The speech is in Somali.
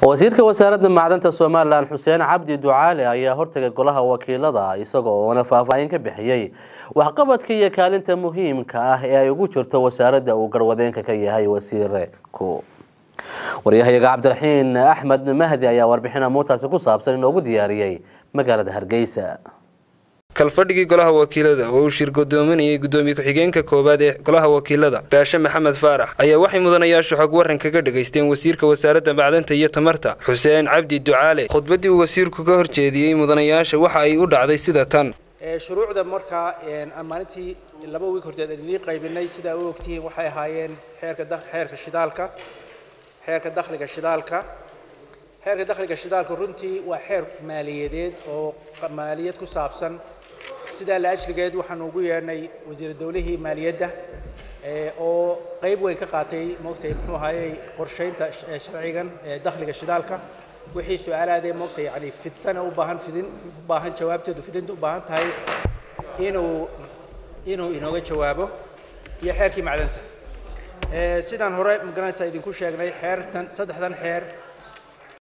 wasiirka wasaaradda macdanta somalilan xuseen cabdi ducaale ayaa hortagay golaha wakiilada isagoo oona faahfaahin ka bixiyey waxqabadka iyo kaalinta muhiimka ah ee ay ugu jirto wasaaradda uu garwadeenka ka yahay wasiirku waryahayaga cabdiraxiin axmed mahdi ayaa warbixin amuurtaasi ku saabsan inoogu diyaariyey magaalada hargeysa kalfadhigii golaha wakiilada oo uu shir godoominayay gudoomiye ku-xigeenka koowaad ee golaha wakiilada baashe maxamed faarax ayaa waxay mudanayaashu xog waran kaga dhegaysteen wasiirka wasaaradda macdanta iyo tamarta xuseen cabdi ducaale khudbaddii uu wasiirku ka horjeediyey mudanayaasha waxa ay u dhacday sida tan shuruucda markaa maalintii laba wiig horteed idinii qaybinay sidaa u ogtihiin waxay ahaayeen xeerka xeerka shidaalka xeerka dakhliga shidaalka xeerka dakhliga shidaalka runtii waa xeer maaliyadeed oo maaliyad ku saabsan sidaa la ajligeed waxaanu ugu yeedhnay wasiir dowlihii maaliyadda oo qayb weyn ka qaatay moogtay muxuu ahaayey qorshaynta sharcigan dakhliga shidaalka wixii su-aalaadee moogtay yani fidsana u baahan fidin u baahan jawaabteedu fidinta u baahan tahay inuu inuu inooga jawaabo iyo xeerkii macdanta sidaan hore magaranaysa idinku sheegnay xeertan saddexdan xeer